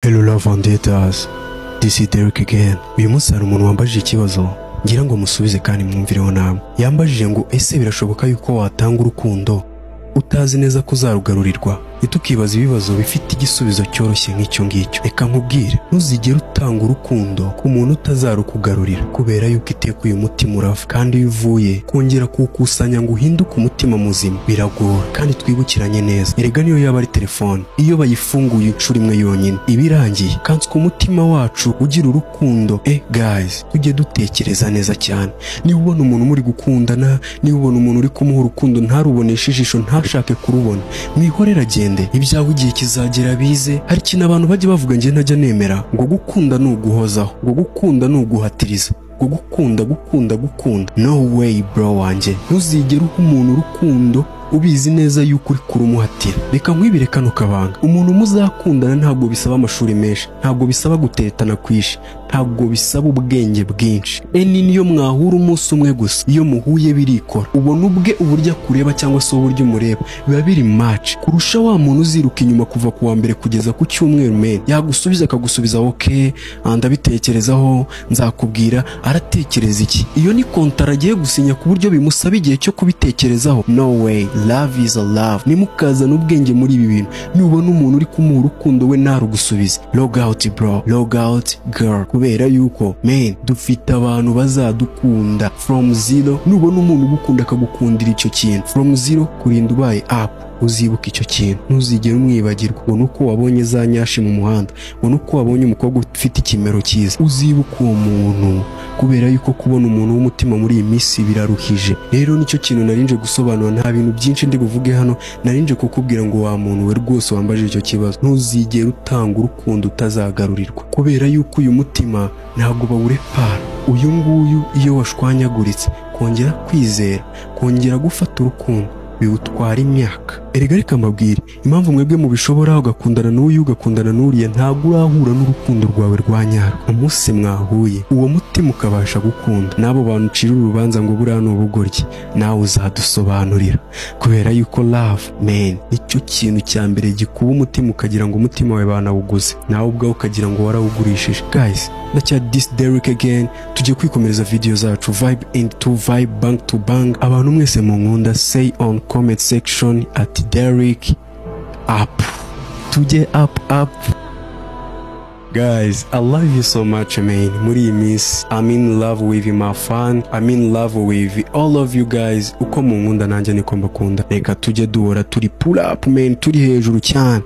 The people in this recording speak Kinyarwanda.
hello love and haters this is Derek again uyu munsi hari umuntu wambajije ikibazo ngira ngo musubize kandi mwumvireho namwe yambajije ngo ese birashoboka yuko watanga urukundo utazi neza ko uzarugarurirwa ntitukibaze ibibazo bifite igisubizo cyoroshye nk'icyo ngicyo reka nkubwire ntuzigere utanga urukundo ku muntu utazarukugarurira kubera yuko iteka uyu mutima urava kandi iyo uvuye kongera kuwukusanya ngo uhinduke umutima muzima biragora kandi twibukiranye neza erega niyo yaba ari telefone iyo bayifunguye inshuro imwe yonyine iba irangiye kanswe umutima wacu ugira urukundo e guys tujye dutekereza neza cyane niba ubona umuntu muri gukundana niba ubona umuntu uri kumuha urukundo ntaruboneshe ijisho ntashake kurubona mwihorere agende ibyawe igihe kizagera bize hari ikintu abantu bajya bavuga njye ntajya nemera ngo gukunda ni uguhozaho ngo gukunda ni uguhatiriza ngo gukunda gukunda gukunda no way bro wanjye ntuzigere uha umuntu urukundo ubizi neza yuko uri kurumuhatira reka nkwibire kano kabanga umuntu muzakundana ntabwo bisaba amashuri menshi ntabwo bisaba gutetana kwishi ntabwo bisaba ubwenge bwinshi eni niyo mwahura umunsi umwe gusa iyo muhuye birikora ubona ubwe uburyo akureba cyangwa se uburyo umureba biba biri match kurusha wa muntu uziruka inyuma kuva ku wa mbere kugeza ku cyumweru men yagusubiza akagusubiza oke ndabitekerezaho nzakubwira aratekereza iki iyo ni kontara agiye gusinya ku buryo bimusaba igihe cyo kubitekerezaho no way love is a love nimukazana ubwenge muri ibi bintu nubona umuntu uri kumuha urukundo we ntarugusubize log out bro log out girl kubera yuko men dufite abantu bazadukunda from zero nubona umuntu ugukunda akagukundira icyo kintu from zero kurinda ubaye up uzibuka icyo kintu ntuzigere umwibagirwa ubona uko wabonye za nyashi mu muhanda ubona uko wabonye umukobwa ufite ikimero cyiza uzibuka uwo muntu kubera yuko kubona umuntu w'umutima muri iyi minsi biraruhije rero nicyo kintu narinje gusobanura nta bintu byinshi ndi buvuge hano narinje kukubwira ngo wa muntu we rwose wambaje icyo kibazo ntuzigere utanga urukundo utazagarurirwa kubera yuko uyu mutima ntabwo bawurepara uyu nguyu iyo washwanyaguritse kongera kwizera kongera gufata urukundo biwutwara imyaka erega reka mbabwire impamvu mwebwe mubishobora ugakundana n'uyu ugakundana n'uriya ntabwo urahura n'urukundo rwawe rwa nyarwo umunsi mwahuye uwo mutima ukabasha gukunda n'abo bantu ucirira urubanza ngo buriya ni ubugoryi nawe uzadusobanurira kubera yuko love man nicyo kintu cya mbere gikuba umutima ukagira ngo umutima wawe banawuguze nawe ubwawe ukagira ngo warawugurishije guys ndacya this Derek again tujye kwikomereza video zacu vibe and to vibe bank to bank abantu mwese mu nkunda say on comment section at Derek up tujye up up Guys, I love you so much, man. Muri iyi minsi, I'm in love with my fan. I'm in love with all of you guys. Uko munkunda nanjye niko mbakunda. Reka tujye duhora turi pull up, man. Turi hejuru cyane.